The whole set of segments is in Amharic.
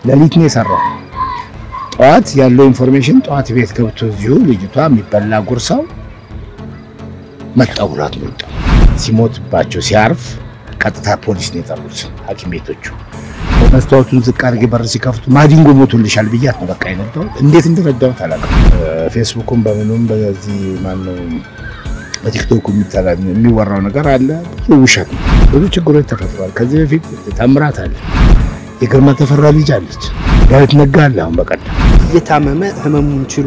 ሌሊት ነው የሰራው። ጠዋት ያለው ኢንፎርሜሽን ጠዋት ቤት ገብቶ እዚሁ ልጅቷ የሚበላ ጉርሳው መጣው ብሏት ነው የወጣው። ሲሞትባቸው ሲያርፍ ቀጥታ ፖሊስ ነው የጠሩት ሐኪም ቤቶቹ። መስታወቱን ዝቅ አድርጌ በር ሲከፍቱ ማዲንጎ ሞቶልሻል ብያት ነው በቃ የነዳሁት። እንዴት እንደረዳሁት አላውቅም። ፌስቡኩም በምኑም በዚህ ማነው በቲክቶክ የሚወራው ነገር አለ። ብዙ ውሸት ነው። ብዙ ችግሮች ተፈጥሯል። ከዚህ በፊት ታምራት አለ፣ የግርማ ተፈራ ልጅ አለች፣ ዳዊት ነጋ አለ። አሁን በቀደም እየታመመ ህመሙን ችሎ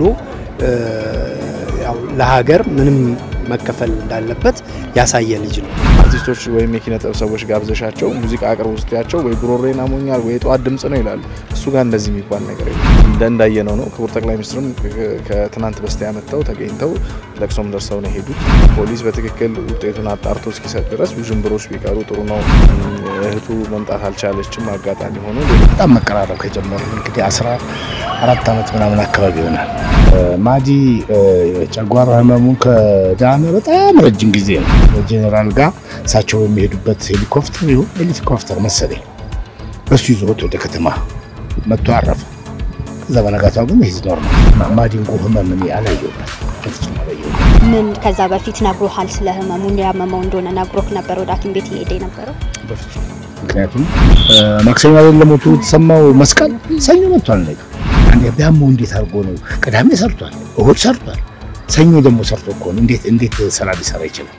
ያው ለሀገር ምንም መከፈል እንዳለበት ያሳየ ልጅ ነው። አርቲስቶች ወይም የኪነ ጥበብ ሰዎች ጋብዘሻቸው ሙዚቃ አቅርቡ ስትያቸው ወይ ጉሮሬን አሞኛል ወይ የጠዋት ድምፅ ነው ይላሉ። እሱ ጋር እንደዚህ የሚባል ነገር የለም። እንደ እንዳየነው ነው። ክቡር ጠቅላይ ሚኒስትርም ከትናንት በስቲያ መጥተው ተገኝተው ለቅሶም ደርሰው ነው የሄዱት። ፖሊስ በትክክል ውጤቱን አጣርቶ እስኪሰጥ ድረስ ውዥንብሮች ቢቀሩ ጥሩ ነው። እህቱ መምጣት አልቻለችም። አጋጣሚ ሆኖ በጣም መቀራረብ ከጀመሩ እንግዲህ አስራ አራት ዓመት ምናምን አካባቢ ይሆናል። ማዲ ጨጓራ ህመሙን ከዳነ በጣም ረጅም ጊዜ ነው። ጄኔራል ጋር እሳቸው በሚሄዱበት ሄሊኮፕተር ይሁን ሄሊኮፕተር መሰለኝ በሱ ይዞት ወደ ከተማ መጥቶ አረፈ። ከዛ በነጋታው ግን ይህ ኖርማል ማዲንጎ ህመም እኔ አላየሁበት በፍጹም አላየሁበት። ምን ከዛ በፊት ነግሮሃል? ስለ ህመሙ ያመመው እንደሆነ ነግሮክ ነበር ወደ ሐኪም ቤት እየሄደ የነበረው? በፍጹም ምክንያቱም ማክሰኞ አይደል ለሞቱ የተሰማው መስቀል ሰኞ መጥቷል። ነገ አንዴ ቢያመው እንዴት አድርጎ ነው? ቅዳሜ ሰርቷል፣ እሁድ ሰርቷል፣ ሰኞ ደግሞ ሰርቶ እኮ ነው። እንዴት እንዴት ስራ ሊሰራ ይችላል?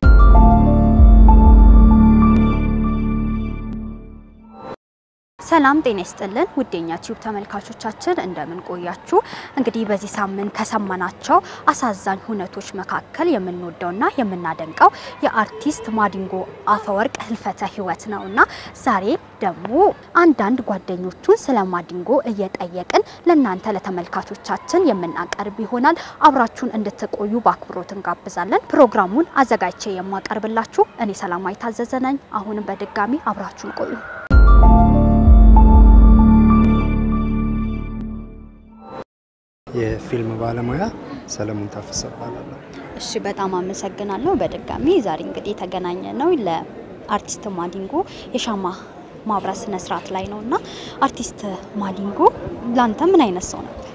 ሰላም ጤና ይስጥልን ውዴኛ ቲዩብ ተመልካቾቻችን እንደምን ቆያችሁ? እንግዲህ በዚህ ሳምንት ከሰማናቸው አሳዛኝ ሁነቶች መካከል የምንወደውና የምናደንቀው የአርቲስት ማዲንጎ አፈወርቅ ህልፈተ ህይወት ነው እና ዛሬ ደግሞ አንዳንድ ጓደኞቹን ስለ ማዲንጎ እየጠየቅን ለእናንተ ለተመልካቾቻችን የምናቀርብ ይሆናል። አብራችሁን እንድትቆዩ በአክብሮት እንጋብዛለን። ፕሮግራሙን አዘጋጅቼ የማቀርብላችሁ እኔ ሰላማዊ ታዘዘ ነኝ። አሁንም በድጋሚ አብራችሁን ቆዩ። የፊልም ባለሙያ ሰለሞን ታፈሰ እባላለሁ። እሺ በጣም አመሰግናለሁ። በድጋሚ ዛሬ እንግዲህ የተገናኘ ነው ለአርቲስት ማዲንጎ የሻማ ማብራት ስነ ስርዓት ላይ ነው እና አርቲስት ማዲንጎ ላንተ ምን አይነት ሰው ነበር?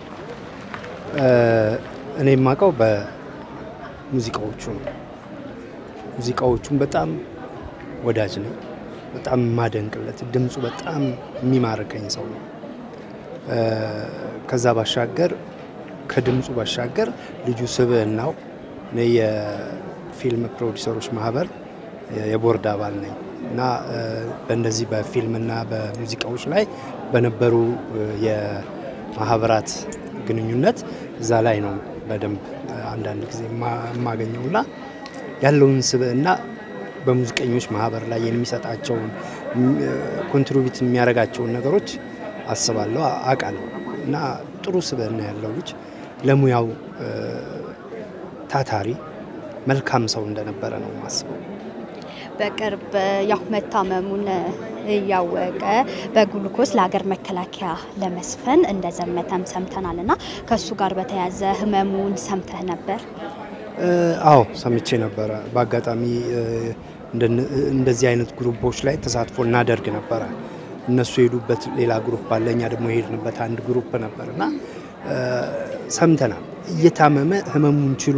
እኔ የማውቀው በሙዚቃዎቹ ነው። ሙዚቃዎቹን በጣም ወዳጅ ነኝ። በጣም የማደንቅለት ድምፁ በጣም የሚማርከኝ ሰው ነው። ከዛ ባሻገር ከድምፁ ባሻገር ልጁ ስብዕናው እኔ የፊልም ፕሮዲሰሮች ማህበር የቦርድ አባል ነኝ እና በእንደዚህ በፊልምና በሙዚቃዎች ላይ በነበሩ የማህበራት ግንኙነት እዛ ላይ ነው በደንብ አንዳንድ ጊዜ የማገኘው እና ያለውን ስብዕና በሙዚቀኞች ማህበር ላይ የሚሰጣቸውን ኮንትሪቢዩት የሚያደርጋቸውን ነገሮች አስባለሁ አውቃለሁ እና ጥሩ ስብዕና ያለው ልጅ ለሙያው ታታሪ መልካም ሰው እንደነበረ ነው ማስበው። በቅርብ ያው መታመሙን እያወቀ በግሉኮስ ለሀገር መከላከያ ለመስፈን እንደዘመተም ሰምተናል እና ከእሱ ጋር በተያያዘ ህመሙን ሰምተህ ነበር? አዎ ሰምቼ ነበረ። በአጋጣሚ እንደዚህ አይነት ግሩፖች ላይ ተሳትፎ እናደርግ ነበረ። እነሱ የሄዱበት ሌላ ግሩፕ አለ፣ እኛ ደግሞ የሄድንበት አንድ ግሩፕ ነበር እና ሰምተናል። እየታመመ ህመሙን ችሎ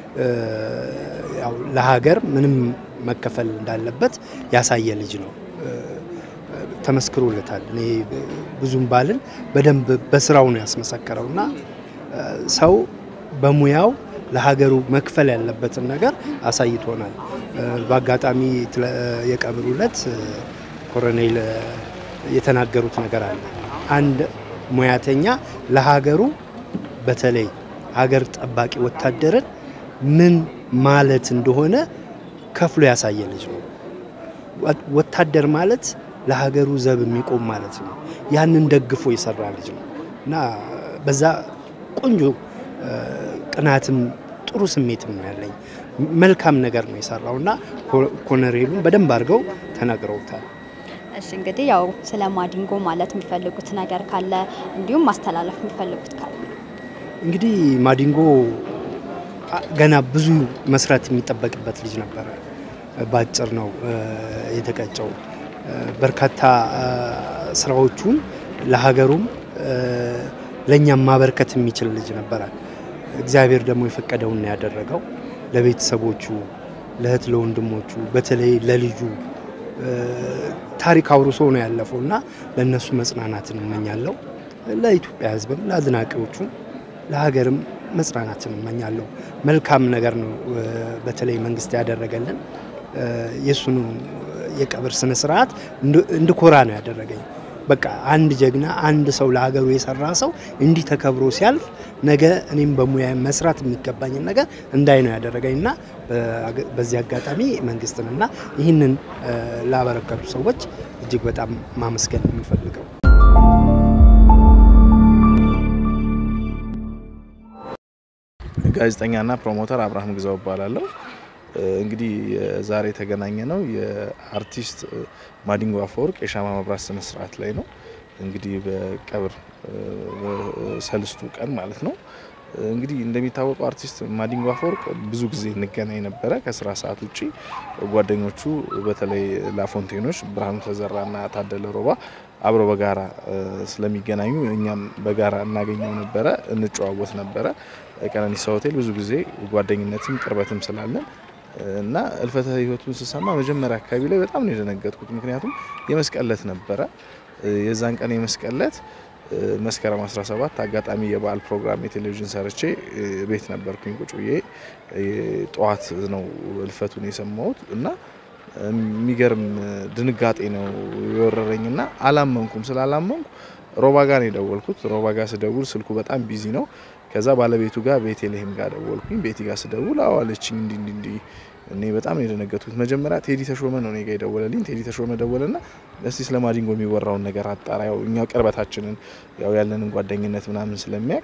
ያው ለሀገር ምንም መከፈል እንዳለበት ያሳየ ልጅ ነው። ተመስክሮለታል። እኔ ብዙም ባልን በደንብ በስራው ነው ያስመሰከረው እና ሰው በሙያው ለሀገሩ መክፈል ያለበትን ነገር አሳይቶናል። በአጋጣሚ የቀብሩ ዕለት ኮሎኔል የተናገሩት ነገር አለ። አንድ ሙያተኛ ለሀገሩ በተለይ ሀገር ጠባቂ ወታደርን ምን ማለት እንደሆነ ከፍሎ ያሳየ ልጅ ነው። ወታደር ማለት ለሀገሩ ዘብ የሚቆም ማለት ነው። ያንን ደግፎ የሰራ ልጅ ነው እና በዛ ቆንጆ ቅናትም ጥሩ ስሜትም ነው ያለኝ። መልካም ነገር ነው የሰራው እና ኮሎኔሉን በደንብ አድርገው ተናግረውታል። እሺ እንግዲህ ያው ስለ ማዲንጎ ማለት የሚፈልጉት ነገር ካለ እንዲሁም ማስተላለፍ የሚፈልጉት ካለ እንግዲህ ማዲንጎ ገና ብዙ መስራት የሚጠበቅበት ልጅ ነበረ። በአጭር ነው የተቀጨው። በርካታ ስራዎቹን ለሀገሩም ለእኛም ማበርከት የሚችል ልጅ ነበረ። እግዚአብሔር ደግሞ የፈቀደውን ያደረገው ለቤተሰቦቹ፣ ለእህት ለወንድሞቹ፣ በተለይ ለልጁ ታሪክ አውርሶ ነው ያለፈው እና ለእነሱ መጽናናትን እመኛለሁ። ለኢትዮጵያ ሕዝብም ለአድናቂዎቹም ለሀገርም መጽናናትን እመኛለሁ። መልካም ነገር ነው በተለይ መንግስት ያደረገልን የእሱኑ የቀብር ስነ ስርዓት እንድኮራ ነው ያደረገኝ። በቃ አንድ ጀግና አንድ ሰው ለሀገሩ የሰራ ሰው እንዲህ ተከብሮ ሲያልፍ ነገ እኔም በሙያ መስራት የሚገባኝን ነገር እንዳይ ነው ያደረገኝ እና በዚህ አጋጣሚ መንግስትንና ይህንን ላበረከቱ ሰዎች እጅግ በጣም ማመስገን የሚፈልገው ጋዜጠኛና ፕሮሞተር አብርሃም ግዛው እባላለሁ። እንግዲህ ዛሬ የተገናኘ ነው የአርቲስት ማዲንጎ አፈወርቅ የሻማ መብራት ስነ ስርዓት ላይ ነው። እንግዲህ በቀብር ሰልስቱ ቀን ማለት ነው። እንግዲህ እንደሚታወቀው አርቲስት ማዲንጎ አፈወርቅ ብዙ ጊዜ እንገናኝ ነበረ ከስራ ሰዓት ውጪ። ጓደኞቹ በተለይ ላፎንቴኖች ብርሃኑ ተዘራና ታደለ ሮባ አብረው በጋራ ስለሚገናኙ እኛም በጋራ እናገኘው ነበረ፣ እንጨዋወት ነበረ። ቀነኒሳ ሆቴል ብዙ ጊዜ ጓደኝነትም ቅርበትም ስላለን እና እልፈተ ሕይወቱን ስሰማ መጀመሪያ አካባቢ ላይ በጣም ነው የደነገጥኩት። ምክንያቱም የመስቀል ዕለት ነበረ። የዛን ቀን የመስቀል ዕለት መስከረም 17 አጋጣሚ የበዓል ፕሮግራም የቴሌቪዥን ሰርቼ ቤት ነበርኩኝ ቁጭ ብዬ ጠዋት ነው እልፈቱን የሰማሁት እና የሚገርም ድንጋጤ ነው የወረረኝና አላመንኩም። ስላላመንኩ ሮባ ጋር ነው የደወልኩት። ሮባ ጋር ስደውል ስልኩ በጣም ቢዚ ነው። ከዛ ባለቤቱ ጋር ቤቴልሄም ጋር ደወልኩኝ። ቤቲ ጋር ስደውል አዋለችኝ እንዲ እንዲ እንዲ እኔ በጣም ነው የደነገጥኩት። መጀመሪያ ቴዲ ተሾመ ነው እኔ ጋ የደወለልኝ። ቴዲ ተሾመ ደወለና እስቲ ስለ ማዲንጎ የሚወራውን ነገር አጣራ፣ ያው እኛ ቅርበታችንን ያው ያለንን ጓደኝነት ምናምን ስለሚያውቅ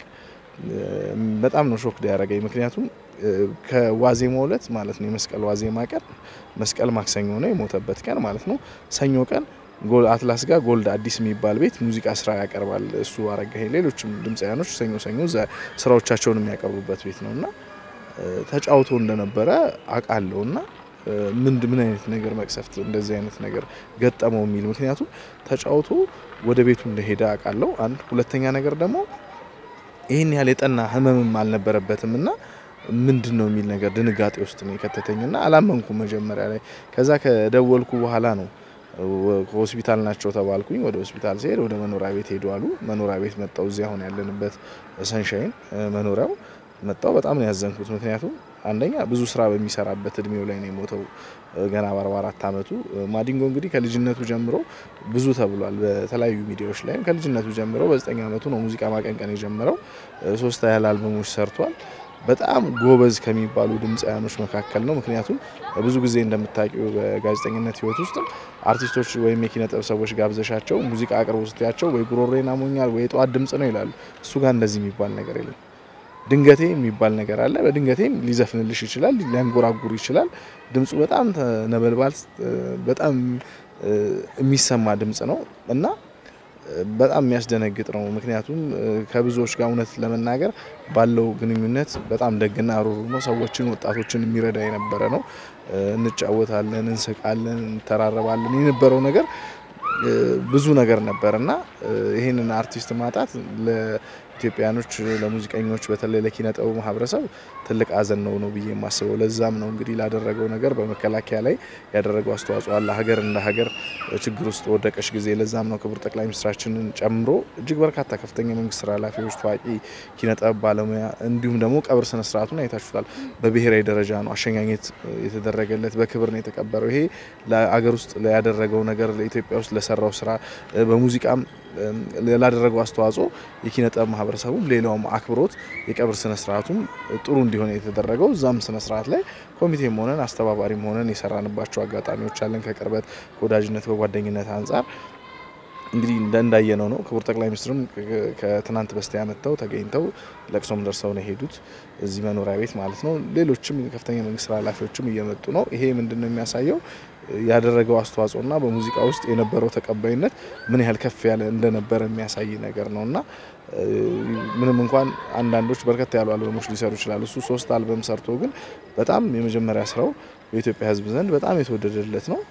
በጣም ነው ሾክ ያደረገኝ። ምክንያቱም ከዋዜማው ዕለት ማለት ነው የመስቀል ዋዜማ ቀን መስቀል ማክሰኞ ነው የሞተበት ቀን ማለት ነው። ሰኞ ቀን አትላስ ጋር ጎልድ አዲስ የሚባል ቤት ሙዚቃ ስራ ያቀርባል እሱ አረጋሄ፣ ሌሎችም ድምፃያኖች ሰኞ ሰኞ ስራዎቻቸውን የሚያቀርቡበት ቤት ነው እና ተጫውቶ እንደነበረ አውቃለሁ እና ምንድ ምን አይነት ነገር መቅሰፍት እንደዚህ አይነት ነገር ገጠመው የሚል ምክንያቱም ተጫውቶ ወደ ቤቱ እንደሄደ አውቃለሁ። አንድ ሁለተኛ ነገር ደግሞ ይህን ያህል የጠና ህመምም አልነበረበትም እና ምንድን ነው የሚል ነገር ድንጋጤ ውስጥ ነው የከተተኝና አላመንኩም መጀመሪያ ላይ። ከዛ ከደወልኩ በኋላ ነው ሆስፒታል ናቸው ተባልኩኝ። ወደ ሆስፒታል ሲሄድ ወደ መኖሪያ ቤት ሄዱ አሉ። መኖሪያ ቤት መጣው። እዚህ አሁን ያለንበት ሰንሻይን መኖሪያው መጣው። በጣም ነው ያዘንኩት። ምክንያቱም አንደኛ ብዙ ስራ በሚሰራበት እድሜው ላይ ነው የሞተው ገና በአርባ አራት አመቱ። ማዲንጎ እንግዲህ ከልጅነቱ ጀምሮ ብዙ ተብሏል በተለያዩ ሚዲያዎች ላይም ከልጅነቱ ጀምሮ በዘጠኝ አመቱ ነው ሙዚቃ ማቀንቀን የጀመረው። ሶስት ያህል አልበሞች ሰርቷል። በጣም ጎበዝ ከሚባሉ ድምፃያኖች መካከል ነው። ምክንያቱም ብዙ ጊዜ እንደምታውቂው በጋዜጠኝነት ህይወት ውስጥ አርቲስቶች ወይም የኪነ ጥበብ ሰዎች ጋብዘሻቸው ሙዚቃ አቅርቦ ስትያቸው ወይ ጉሮሬን አሞኛል ወይ የጠዋት ድምጽ ነው ይላሉ። እሱ ጋር እንደዚህ የሚባል ነገር የለም። ድንገቴ የሚባል ነገር አለ። በድንገቴም ሊዘፍንልሽ ይችላል፣ ሊያንጎራጉር ይችላል። ድምፁ በጣም ነበልባል፣ በጣም የሚሰማ ድምጽ ነው እና በጣም የሚያስደነግጥ ነው። ምክንያቱም ከብዙዎች ጋር እውነት ለመናገር ባለው ግንኙነት በጣም ደግና ሩሩ ነው። ሰዎችን፣ ወጣቶችን የሚረዳ የነበረ ነው። እንጫወታለን፣ እንስቃለን፣ እንተራረባለን የነበረው ነገር ብዙ ነገር ነበር እና ይህንን አርቲስት ማጣት ለኢትዮጵያኖች፣ ለሙዚቀኞች በተለይ ለኪነ ጥበቡ ማህበረሰብ ትልቅ ሐዘን ነው ነው ብዬ የማስበው። ለዛም ነው እንግዲህ ላደረገው ነገር በመከላከያ ላይ ያደረገው አስተዋጽኦ አለ። ሀገር እንደ ሀገር ችግር ውስጥ በወደቀች ጊዜ ለዛም ነው ክቡር ጠቅላይ ሚኒስትራችንን ጨምሮ እጅግ በርካታ ከፍተኛ የመንግስት ስራ ኃላፊዎች፣ ታዋቂ ኪነ ጥበብ ባለሙያ እንዲሁም ደግሞ ቀብር ስነ ስርዓቱን አይታችሁታል። በብሔራዊ ደረጃ ነው አሸኛኘት የተደረገለት፣ በክብር ነው የተቀበረው። ይሄ ለአገር ውስጥ ያደረገው ነገር ለኢትዮጵያ ውስጥ ለሰራው ስራ በሙዚቃም ላደረገው አስተዋጽኦ የኪነ ጥበብ ማህበረሰቡም ሌላውም አክብሮት የቀብር ስነ ስርዓቱም ጥሩ እንዲሆን የተደረገው እዛም ስነ ስርዓት ላይ ኮሚቴም ሆነን አስተባባሪም ሆነን የሰራንባቸው አጋጣሚዎች አለን። ከቅርበት ከወዳጅነት ከጓደኝነት አንጻር እንግዲህ እንዳየነው ነው። ክቡር ጠቅላይ ሚኒስትርም ከትናንት በስቲያ መጥተው ተገኝተው ለቅሶም ደርሰው ነው የሄዱት እዚህ መኖሪያ ቤት ማለት ነው። ሌሎችም ከፍተኛ መንግስት ኃላፊዎችም እየመጡ ነው። ይሄ ምንድን ነው የሚያሳየው ያደረገው አስተዋጽኦና በሙዚቃ ውስጥ የነበረው ተቀባይነት ምን ያህል ከፍ ያለ እንደነበረ የሚያሳይ ነገር ነው እና ምንም እንኳን አንዳንዶች በርከት ያሉ አልበሞች ሊሰሩ ይችላሉ። እሱ ሶስት አልበም ሰርቶ ግን በጣም የመጀመሪያ ስራው በኢትዮጵያ ሕዝብ ዘንድ በጣም የተወደደለት ነው።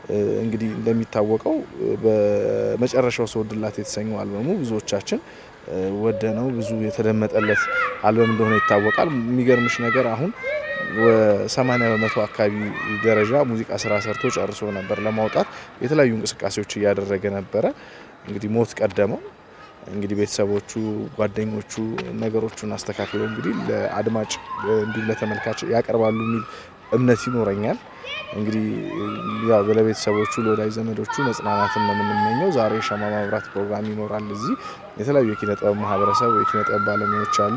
እንግዲህ እንደሚታወቀው በመጨረሻው ስወድላት የተሰኘው አልበሙ ብዙዎቻችን ወደ ነው ብዙ የተደመጠለት አልበም እንደሆነ ይታወቃል። የሚገርምሽ ነገር አሁን ሰማንያ በመቶ አካባቢ ደረጃ ሙዚቃ ስራ ሰርቶ ጨርሶ ነበር ለማውጣት የተለያዩ እንቅስቃሴዎች እያደረገ ነበረ። እንግዲህ ሞት ቀደመው። እንግዲህ ቤተሰቦቹ፣ ጓደኞቹ ነገሮቹን አስተካክለው እንግዲህ ለአድማጭ እንዲሁም ለተመልካች ያቀርባሉ የሚል እምነት ይኖረኛል። እንግዲህ ያው ለቤተሰቦቹ ለወዳጅ ዘመዶቹ መጽናናትን ነው የምንመኘው። ዛሬ ሻማ ማብራት ፕሮግራም ይኖራል። እዚህ የተለያዩ የኪነ ጥበብ ማህበረሰብ የኪነ ጥበብ ባለሙያዎች አሉ።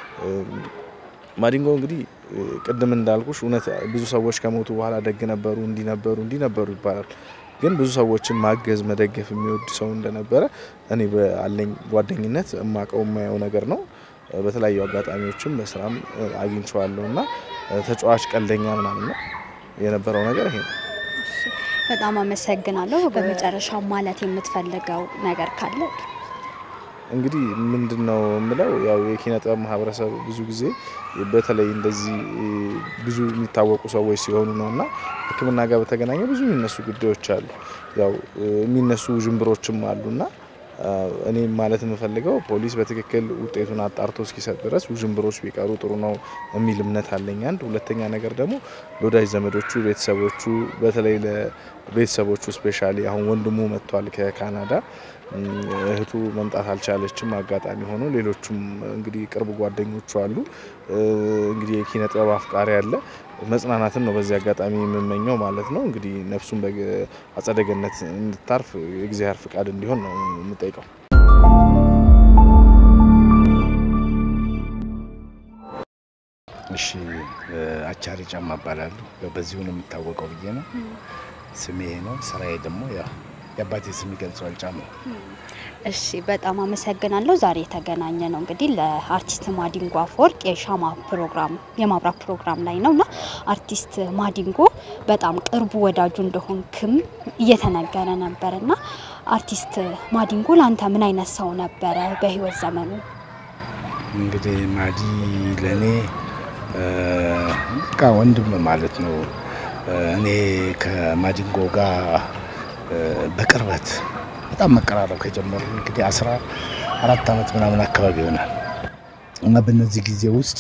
ማዲንጎ እንግዲህ ቅድም እንዳልኩሽ እውነት ብዙ ሰዎች ከሞቱ በኋላ ደግ ነበሩ፣ እንዲነበሩ እንዲነበሩ ይባላል። ግን ብዙ ሰዎችን ማገዝ መደገፍ የሚወድ ሰው እንደነበረ እኔ ባለኝ ጓደኝነት እማቀው የማየው ነገር ነው። በተለያዩ አጋጣሚዎችም በስራም አግኝቼዋለሁ እና ተጫዋች ቀልደኛ ምናምን ነው የነበረው ነገር ይሄ ነው። በጣም አመሰግናለሁ። በመጨረሻ ማለት የምትፈልገው ነገር ካለ እንግዲህ ምንድን ነው የምለው ያው የኪነ ጥበብ ማህበረሰብ ብዙ ጊዜ በተለይ እንደዚህ ብዙ የሚታወቁ ሰዎች ሲሆኑ ነው እና ሕክምና ጋር በተገናኘ ብዙ የሚነሱ ጉዳዮች አሉ። ያው የሚነሱ ውዥንብሮችም አሉና እኔ ማለት የምፈልገው ፖሊስ በትክክል ውጤቱን አጣርቶ እስኪሰጥ ድረስ ውዥንብሮች ቢቀሩ ጥሩ ነው የሚል እምነት አለኝ። አንድ ሁለተኛ ነገር ደግሞ ለወዳጅ ዘመዶቹ፣ ቤተሰቦቹ በተለይ ለቤተሰቦቹ ስፔሻሊ አሁን ወንድሙ መጥቷል ከካናዳ እህቱ መምጣት አልቻለችም። አጋጣሚ ሆኖ ሌሎቹም እንግዲህ ቅርብ ጓደኞቹ አሉ። እንግዲህ የኪነ ጥበብ አፍቃሪ ያለ መጽናናትን ነው በዚህ አጋጣሚ የምመኘው ማለት ነው። እንግዲህ ነፍሱን በአጸደ ገነት እንድታርፍ የእግዚአብሔር ፍቃድ እንዲሆን ነው የምጠይቀው። እሺ አቻሪ ጫማ እባላለሁ። በዚሁ ነው የምታወቀው ብዬ ነው። ስሜ ነው። ስራዬ ደግሞ ያው የአባቴ ስም ይገልጸዋል ጫማ። እሺ በጣም አመሰግናለሁ። ዛሬ የተገናኘ ነው እንግዲህ ለአርቲስት ማዲንጎ አፈወርቅ የሻማ ፕሮግራም የማብራት ፕሮግራም ላይ ነው እና አርቲስት ማዲንጎ በጣም ቅርቡ ወዳጁ እንደሆንክም እየተነገረ ነበር እና አርቲስት ማዲንጎ ለአንተ ምን አይነት ሰው ነበረ በህይወት ዘመኑ? እንግዲህ ማዲ ለእኔ በቃ ወንድም ማለት ነው። እኔ ከማዲንጎ ጋር በቅርበት በጣም መቀራረብ ከጀመሩ እንግዲህ አስራ አራት ዓመት ምናምን አካባቢ ይሆናል እና በእነዚህ ጊዜ ውስጥ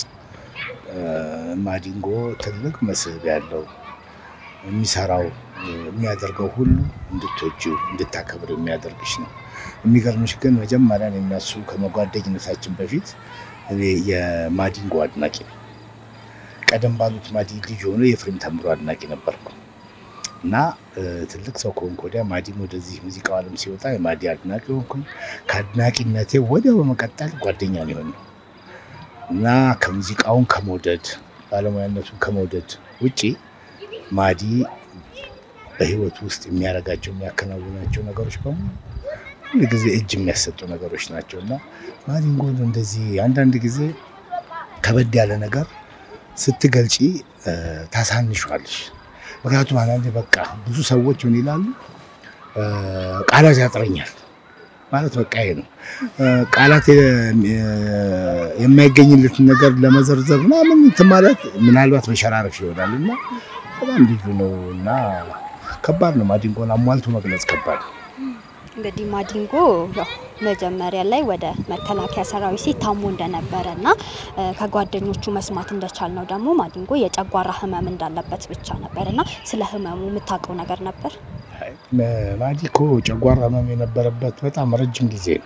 ማዲንጎ ትልቅ መስህብ ያለው የሚሰራው የሚያደርገው ሁሉ እንድትወጂው እንድታከብር የሚያደርግሽ ነው። የሚገርምሽ ግን መጀመሪያ የሚያሱ ከመጓደኝነታችን በፊት እኔ የማዲንጎ አድናቂ ነው። ቀደም ባሉት ማዲ ልጅ ሆኖ የፍሬም ተምሮ አድናቂ ነበርኩ እና ትልቅ ሰው ከሆንኩ ወዲያ ማዲም ወደዚህ ሙዚቃው ዓለም ሲወጣ የማዲ አድናቂ ሆንኩኝ። ከአድናቂነቴ ወዲያው በመቀጠል ጓደኛ ነው የሆነው እና ከሙዚቃውን ከመውደድ ባለሙያነቱን ከመውደድ ውጪ ማዲ በህይወቱ ውስጥ የሚያደርጋቸው የሚያከናውናቸው ነገሮች በሙሉ ሁሉ ጊዜ እጅ የሚያሰጡ ነገሮች ናቸው እና ማዲንጎ እንደዚህ አንዳንድ ጊዜ ከበድ ያለ ነገር ስትገልጪ ታሳንሿለሽ። ምክንያቱም አንዳንዴ በቃ ብዙ ሰዎች ምን ይላሉ፣ ቃላት ያጥረኛል ማለት በቃ ይሄ ነው። ቃላት የማይገኝለትን ነገር ለመዘርዘር ምናምን እንትን ማለት ምናልባት መሸራረፍ ይሆናል እና በጣም ልዩ ነው እና ከባድ ነው። ማዲንጎን አሟልቶ መግለጽ ከባድ ነው። እንግዲህ ማዲንጎ ያው መጀመሪያ ላይ ወደ መከላከያ ሰራዊት ሲታሙ እንደነበረ እና ከጓደኞቹ መስማት እንደቻል ነው ደግሞ ማዲንጎ የጨጓራ ህመም እንዳለበት ብቻ ነበር እና ስለ ህመሙ የምታውቀው ነገር ነበር? ማዲ እኮ ጨጓራ ህመም የነበረበት በጣም ረጅም ጊዜ ነው።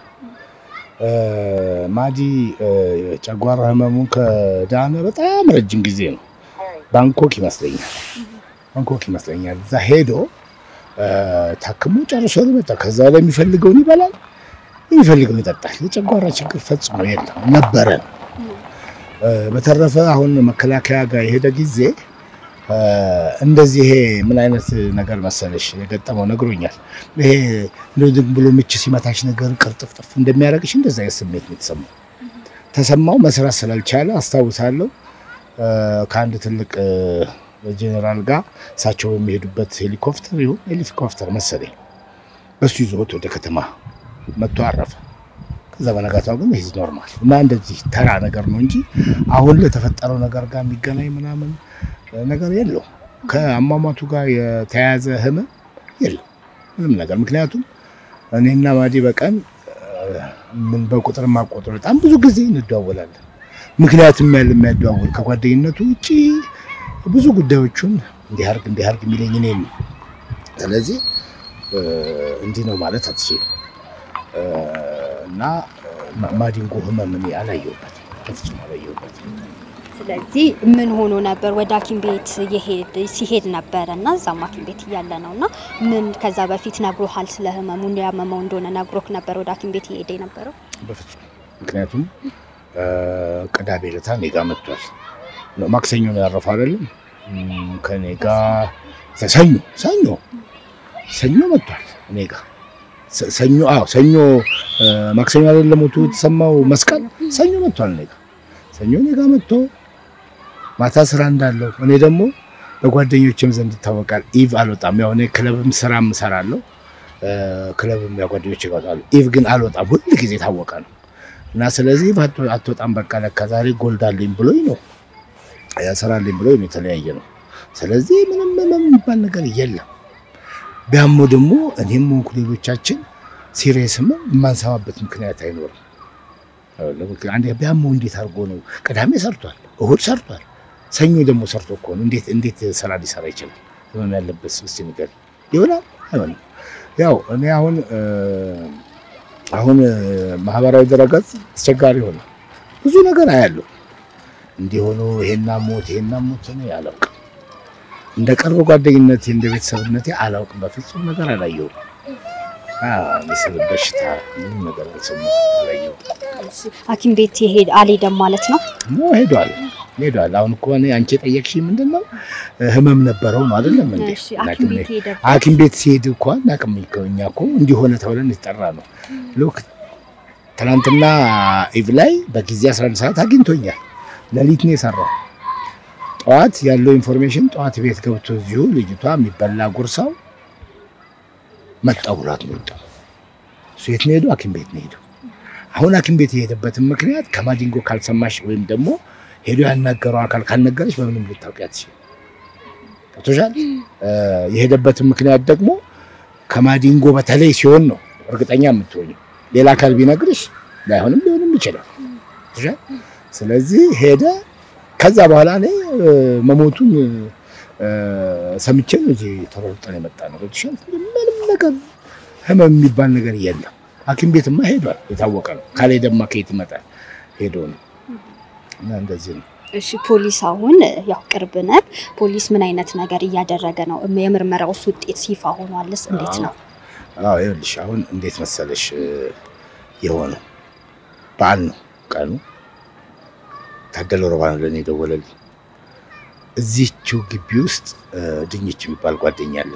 ማዲ ጨጓራ ህመሙን ከዳነ በጣም ረጅም ጊዜ ነው። ባንኮክ ይመስለኛል ባንኮክ ይመስለኛል እዛ ሄዶ ታክሞ ጨርሶ ነው የመጣው። ከዛ ላይ የሚፈልገውን ይበላል፣ የሚፈልገውን ይጠጣል። የጨጓራ ችግር ፈጽሞ የለም ነበረ። በተረፈ አሁን መከላከያ ጋር የሄደ ጊዜ እንደዚህ ይሄ ምን አይነት ነገር መሰለሽ የገጠመው ነግሮኛል። ይሄ እንደው ዝም ብሎ ምች ሲመታሽ ነገር ቅርጥፍጥፍ እንደሚያደርግሽ እንደዛ አይነት ስሜት ነው የተሰማው ተሰማው። መስራት ስላልቻለ አስታውሳለሁ ከአንድ ትልቅ ጄኔራል ጋር እሳቸው የሚሄዱበት ሄሊኮፕተር ይሁን ሄሊኮፕተር መሰለኝ በሱ ይዞት ወደ ከተማ መጥቶ አረፈ። ከዛ በነጋታው ግን ይህ ኖርማል እና እንደዚህ ተራ ነገር ነው እንጂ አሁን ለተፈጠረው ነገር ጋር የሚገናኝ ምናምን ነገር የለው። ከአሟሟቱ ጋር የተያያዘ ህመም የለም ምንም ነገር። ምክንያቱም እኔና ማዲ በቀን ምን በቁጥር ማቆጥር በጣም ብዙ ጊዜ እንደዋወላለን። ምክንያቱም ያለ የሚያደዋውል ከጓደኝነቱ ውጪ ብዙ ጉዳዮቹን እንዲያርግ እንዲያርግ የሚለኝ እኔ ነው። ስለዚህ እንዲህ ነው ማለት አትችልም። እና ማዲንጎ ህመም እኔ አላየሁበትም፣ በፍጹም አላየሁበትም። ስለዚህ ምን ሆኖ ነበር? ወደ ሐኪም ቤት ሲሄድ ነበረ እና እዛም ሐኪም ቤት እያለ ነው እና ምን ከዛ በፊት ነግሮሃል? ስለ ህመሙ ያመመው እንደሆነ ነግሮክ ነበር ወደ ሐኪም ቤት እየሄደ የነበረው? በፍጹም ምክንያቱም ቅዳሜ ዕለት እኔ ጋ መጥቷል። ማክሰኞ ነው ያረፈው አይደለም? ከኔ ጋ ሰኞ ሰኞ ሰኞ መጥቷል እኔ ጋ ሰኞ አዎ ሰኞ ማክሰኞ አይደለም ሞቱ የተሰማው መስቀል ሰኞ መጥቷል እኔ ጋ ሰኞ እኔ ጋ መጥቶ ማታ ስራ እንዳለው እኔ ደግሞ በጓደኞችም ዘንድ ይታወቃል። ኢቭ አልወጣም። ያው እኔ ክለብም ስራም እሰራለሁ። ክለብም ያው ጓደኞች ይወጣሉ። ኢቭ ግን አልወጣም። ሁል ጊዜ ታወቀ ነው እና ስለዚህ ኢቭ አትወጣም። በቃ ለካ ዛሬ ጎልዳልኝ ብሎኝ ነው ያሰራልኝ ብሎኝ ነው የተለያየ ነው። ስለዚህ ምንም ምንም የሚባል ነገር የለም። ቢያሞ ደግሞ እኔም ሆንኩ ሌሎቻችን ሲሪየስም የማንሰማበት ምክንያት አይኖርም። አንዴ ቢያመው እንዴት አድርጎ ነው? ቅዳሜ ሰርቷል፣ እሁድ ሰርቷል፣ ሰኞ ደግሞ ሰርቶ እኮ ነው። እንዴት እንዴት ስራ ሊሰራ ይችላል? ህመም ያለበት እስቲ ንገር። ይሆናል አይሆንም? ያው እኔ አሁን አሁን ማህበራዊ ድረገጽ አስቸጋሪ ሆነ። ብዙ ነገር አያለሁ እንዲሆኑ ይሄና ሞት ይሄና ሞት ነው አላውቅም። እንደ ቅርብ ጓደኝነቴ እንደ ቤተሰብነቴ አላውቅም። በፍጹም ነገር አላየሁም። ስለ በሽታ ምንም ነገር አልሰማሁም፣ አላየሁም። ሐኪም ቤት ይሄድ አልሄደም ማለት ነው? ነው ሄዷል ሄዷል። አሁን እኮ እኔ አንቺ የጠየቅሽኝ ምንድን ነው ህመም ነበረው ነው አይደለም እንዴ? እሺ ሐኪም ቤት ሄደ። ሐኪም ቤት ሲሄድ እኮ አናውቅም እኮ እኛ እኮ እንዲሆነ ተብለን የተጠራ ነው። ሎክ ትናንትና ኢቭ ላይ በጊዜ 11 ሰዓት አግኝቶኛል። ሌሊት ነው የሰራው። ጠዋት ያለው ኢንፎርሜሽን ጠዋት ቤት ገብቶ እዚሁ ልጅቷ የሚበላ ጉርሳው መጣው ብሏት ነው የወጣው። እሱ የት ነው ሄደው? ሐኪም ቤት ነው ሄደው። አሁን ሐኪም ቤት የሄደበትን ምክንያት ከማዲንጎ ካልሰማሽ ወይም ደግሞ ሄዶ ያናገረው አካል ካልነገረች በምንም ልታውቂ አትችይም። ገብቶሻል? የሄደበትን ምክንያት ደግሞ ከማዲንጎ በተለይ ሲሆን ነው እርግጠኛ የምትሆኝው። ሌላ አካል ቢነግርሽ ላይሆንም ሊሆንም ይችላል። ገብቶሻል? ስለዚህ ሄደ። ከዛ በኋላ እኔ መሞቱን ሰምቼ ነው እዚህ ተሮጠን የመጣ ነው። ገብቶሻል? ምንም ነገር ህመም የሚባል ነገር የለም። ሐኪም ቤትማ ሄዷል፣ የታወቀ ነው። ካልሄደማ ከየት ይመጣል? ሄዶ ነው እና እንደዚህ ነው። እሺ ፖሊስ አሁን ያው ቅርብ ነህ። ፖሊስ ምን አይነት ነገር እያደረገ ነው? የምርመራውስ ውጤት ይፋ ሆኗልስ? እንዴት ነው? አዎ ይኸውልሽ፣ አሁን እንዴት መሰለሽ የሆነው በዓል ነው ቀኑ። ታደለ ሮባ ነው ለእኔ የደወለልኝ። እዚህችው ግቢ ውስጥ ድኝች የሚባል ጓደኛ አለ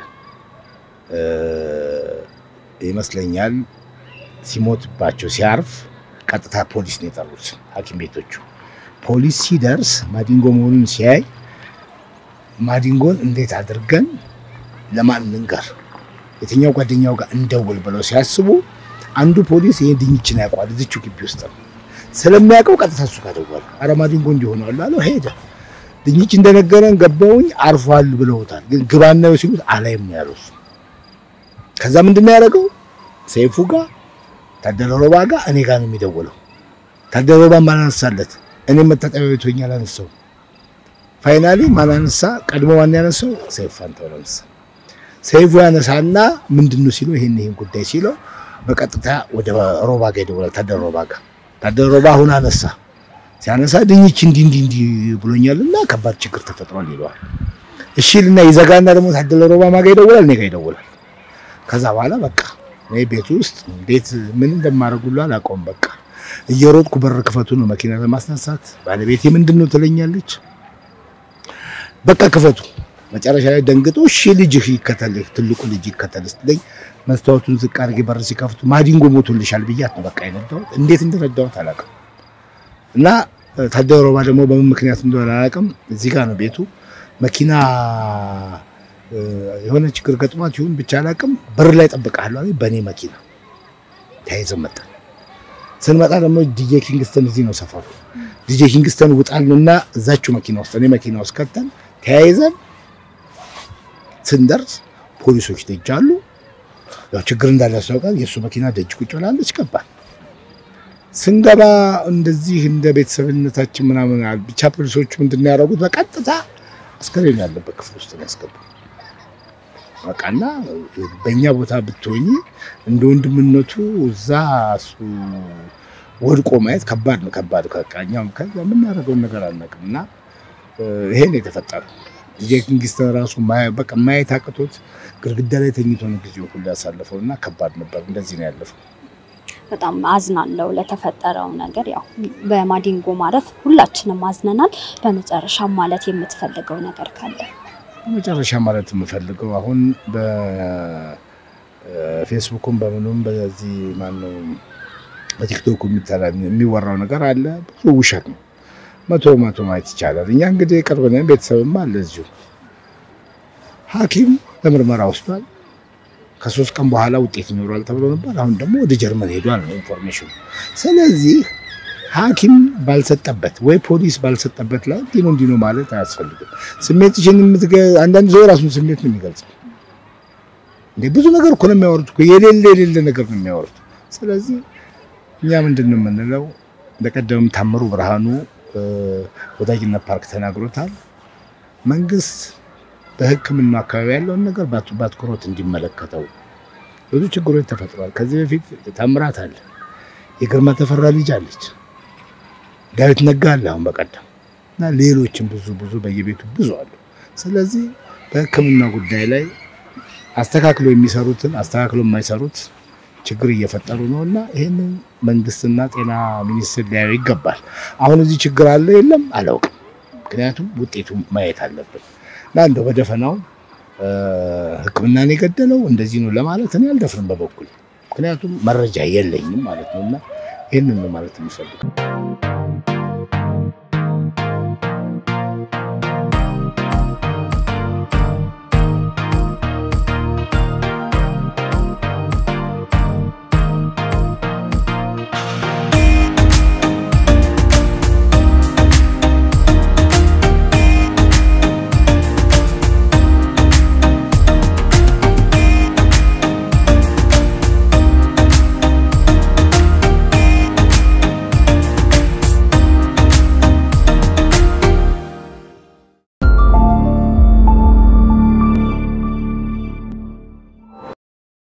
ይመስለኛል። ሲሞትባቸው ሲያርፍ ቀጥታ ፖሊስ ነው የጠሩት ሐኪም ቤቶቹ። ፖሊስ ሲደርስ ማዲንጎ መሆኑን ሲያይ ማዲንጎን እንዴት አድርገን ለማን እንንገር፣ የትኛው ጓደኛው ጋር እንደውል ብለው ሲያስቡ አንዱ ፖሊስ ይሄ ድኝችን ያውቋል፣ እዚቹ ግቢ ውስጥ ነው ስለሚያውቀው ቀጥታ እሱ ጋር ደወለ። አረ ማዲንጎ እንዲሆነዋል አለው። ሄደ። ድኝች እንደነገረን ገባውኝ አርፏል ብለውታል። ግን ግባናው ሲሉት አላይም ነው ያለው እሱ። ከዛ ምንድን ነው ያደረገው? ሰይፉ ጋር ታደለ ሮባ ጋር እኔ ጋር ነው የሚደውለው። ታደለ ሮባ ማላነሳለት እኔ መታጠቢያ ቤት ሆኜ አላነሳው። ፋይናሊ ማላነሳ ቀድሞ ማን ያነሳው? ሰይፉ ፋንታሁን አነሳ። ሰይፉ ያነሳና ምንድን ነው ሲለው ይሄን ይሄን ጉዳይ ሲለው በቀጥታ ወደ ሮባ ጋር ይደውላል። ታደለ ሮባ ጋር ታደለ ሮባ አሁን አነሳ። ሲያነሳ ድኝች እንዲህ እንዲህ እንዲህ ብሎኛልና ከባድ ችግር ተፈጥሯል ይለዋል። እሺ ልና ይዘጋና ደግሞ ታደለ ሮባ ማጋ ይደውላል፣ እኔ ጋር ይደውላል። ከዛ በኋላ በቃ እኔ ቤት ውስጥ እንዴት ምን እንደማደርጉላ አላውቀውም። በቃ እየሮጥኩ በር ክፈቱ ነው መኪና ለማስነሳት ባለቤቴ ምንድን ነው ትለኛለች። በቃ ክፈቱ። መጨረሻ ላይ ደንግጦ እሺ ልጅህ ይከተልህ ትልቁ ልጅ ይከተልህ ስትለኝ መስታወቱን ዝቅ አድርጌ በር ሲከፍቱ ማዲንጎ ሞቶልሻል ብያት ነው በቃ የነዳሁት። እንዴት እንደነዳሁት አላውቅም። እና ታደለ ሮባ ደግሞ በምን ምክንያት እንደሆነ አላውቅም። እዚህ ጋር ነው ቤቱ። መኪና የሆነ ችግር ገጥሟት ይሁን ብቻ አላውቅም። በር ላይ ጠብቃለሁ አለኝ። በእኔ መኪና ተያይዘን መጣን። ስንመጣ ደግሞ ዲጄ ኪንግስተን እዚህ ነው ሰፈሩ። ዲጄ ኪንግስተን ውጣልና እዛችሁ መኪና ውስጥ እኔ መኪና ውስጥ ከተን ተያይዘን ስንደርስ ፖሊሶች ደጅ አሉ። ያው ችግር እንዳለ ያስታውቃል። የእሱ መኪና ደጅ ቁጭ ብላለች። ገባል። ስንገባ እንደዚህ እንደ ቤተሰብነታችን ምናምን አል- ብቻ ፖሊሶቹ ምንድን ነው ያደረጉት? በቀጥታ አስከሬን ያለበት ክፍል ውስጥ ነው ያስገቡ። በቃና በእኛ ቦታ ብትሆኝ እንደ ወንድምነቱ እዛ እሱ ወድቆ ማየት ከባድ ነው። ከባድ በቃ እኛም ከዛ የምናደርገውን ነገር አናውቅም እና እ፣ ይሄ ነው የተፈጠረው። ልጄ ኪንግስተን ራሱ ማየ- በቃ ማየት አቅቶት ግድግዳ ላይ ተኝቶ ነው ጊዜው ሁሉ ያሳለፈው እና ከባድ ነበር። እንደዚህ ነው ያለፈው። በጣም አዝናለሁ ለተፈጠረው ነገር። ያው በማዲንጎ ማረፍ ሁላችንም አዝነናል። በመጨረሻ ማለት የምትፈልገው ነገር ካለ? መጨረሻ ማለት የምፈልገው አሁን በፌስቡኩም በምኑም በዚህ ማነው በቲክቶክ የሚተላ- የሚወራው ነገር አለ። ብዙ ውሸት ነው። መቶ መቶ ማየት ይቻላል። እኛ እንግዲህ ቅርብ ነን፣ ቤተሰብም አለ እዚሁ። ሐኪም ለምርመራ ወስዷል። ከሶስት ቀን በኋላ ውጤት ይኖራል ተብሎ ነበር። አሁን ደግሞ ወደ ጀርመን ሄዷል ነው ኢንፎርሜሽኑ። ስለዚህ ሐኪም ባልሰጠበት ወይ ፖሊስ ባልሰጠበት ላይ እንዲህ ነው እንዲህ ነው ማለት አያስፈልግም። ስሜትሽን የምትገ አንዳንድ ሰው የራሱን ስሜት ነው የሚገልጸው። እንዴ ብዙ ነገር እኮ ነው የሚያወሩት እኮ የሌለ የሌለ ነገር ነው የሚያወሩት። ስለዚህ እኛ ምንድን ነው የምንለው? በቀደምም ታምሩ ብርሃኑ እ፣ ወዳጅነት ፓርክ ተናግሮታል። መንግስት በሕክምና አካባቢ ያለውን ነገር በአቱ- በአትኩሮት እንዲመለከተው ብዙ ችግሮች ተፈጥሯል። ከዚህ በፊት ታምራት አለ፣ የግርማ ተፈራ ልጅ አለች፣ ዳዊት ነጋ አለ አሁን በቀደም እና ሌሎችም ብዙ ብዙ በየቤቱ ብዙ አሉ። ስለዚህ በሕክምና ጉዳይ ላይ አስተካክሎ የሚሰሩትን አስተካክሎ የማይሰሩት ችግር እየፈጠሩ ነው እና ይህንን መንግስትና ጤና ሚኒስቴር ሊያዩ ይገባል። አሁን እዚህ ችግር አለ የለም አላውቅም። ምክንያቱም ውጤቱ ማየት አለብን እና እንደው በደፈናው እ፣ ሕክምናን የገደለው እንደዚህ ነው ለማለት እኔ አልደፍርም በበኩል ምክንያቱም መረጃ የለኝም ማለት ነው እና ይህንን ነው ማለት የምፈልገው።